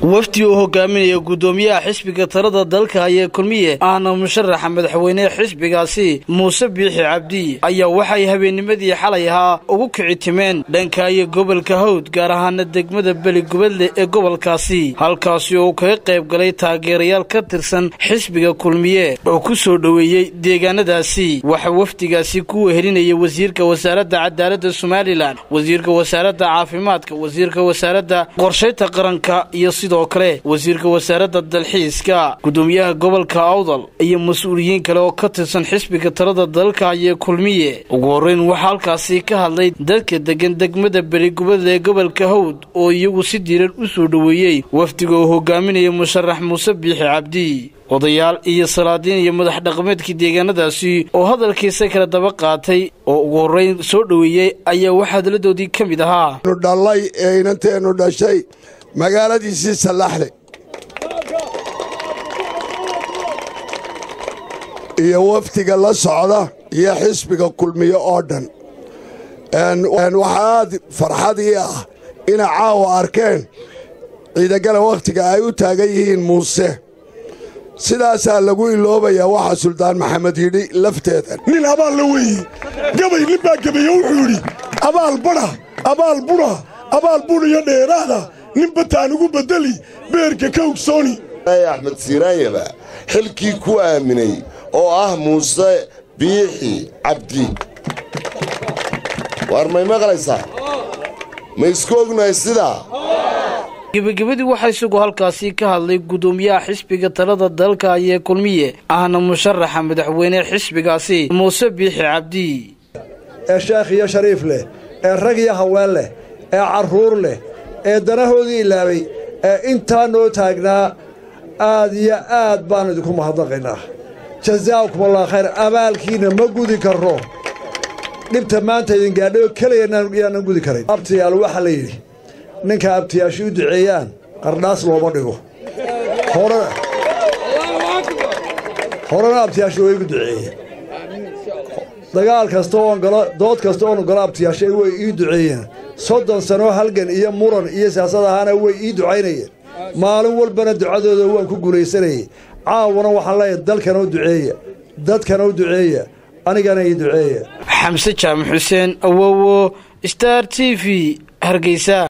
wafdi uu hogaaminaya guddoomiyaha xisbiga talada dalka ayee kulmiye ahna musharaxa madaxweynehe xisbigaasi muuse biixi cabdi ayaa waxay habeennimadii xalay ahaa ugu kici timeen dhanka iyo gobolka hawd gaar ahaana degmada beli gubadle ee gobolkaasi halkaasi oo uu kaga qayb galay taageerayaal ka tirsan xisbiga kulmiye oo ku soo dhoweeyey deegaanadaasi waxaa wafdigaasi ku wehelinaya wasiirka wasaaradda cadaaladda somalilan wasiirka wasaaradda caafimaadka wasiirka wasaaradda qorshaynta qaranka iyo sidoo kale wasiirka wasaaradda dalxiiska guddoomiyaha gobolka awdal iyo mas-uuliyiin kale oo ka tirsan xisbiga talada dalka ayee kulmiye ugu horreyn waxaa halkaasi ka hadlay dadka degan degmada beligubadle ee gobolka hawd oo iyagu si diiran u soo dhoweeyey wafdiga uu hogaaminaya musharax muuse biixi cabdi odayaal iyo salaadiin iyo madax dhaqameedkii deegaanadaasi oo hadalkiisa kala daba qaatay oo ugu horreyn soo dhoweeyey ayaa wax hadaladoodii ka mid ahaa dhallay ee inanteennu dhashay magaaladiisii sallaxle iyo wafdiga la socda iyo xisbiga kulmiye oo dhan waxaa aad farxadii ah inay caawa arkeen ciidagala wakhtiga ay u taagan yihiin muuse sidaasaa lagu iloobayaa waxa suldaan maxamed yidhi lafteeda nin abaal la weeye gabay nin baa gabaye wuxuu yidhi abaal badha abaal budha abaal budhiyo dheeraada nin bataan ugu beddeli beerka ka ogsooni axmed siiraanyaba xilkii ku aaminay oo ah muuse biixi cabdi waar may maqlaysaa ma isku ognahay sidaa gebagabadii waxaa isagu halkaasi ka hadlay guddoomiyaha xisbiga talada dalka ayee kulmiye ahna musharaxa madaxweyne xisbigaasi muuse biixi cabdi ee sheekh iyo shariif leh ee rag iyo haween leh ee carruur leh ee danahoodii ilaabay ee intaa noo taagnaa aad iyo aad baannu idinku mahadnaqaynaa jazaakum allah khayr abaalkiinna ma gudi karro dhibta maanta idin gaadhay oo keliya yaanan gudi karayn abtiyaal waxaa la yidhi ninka abtiyaashu u duceeyaan qardhaas looma dhigo horena abtiyaashu way igu duceeyeen dagaal kasta oon galo dood kasta oonu galo abtiyaasha way ii duceeyeen soddon sanoo halgan iyo muran iyo siyaasad ahaana way ii ducaynayeen maalin walbana ducadooda waan ku guulaysanayey caawana waxaan leeyahay dalkana u duceeya dadkana u duceeya anigana ii duceeya xamse jaamac xuseen awowo star t v hargeysa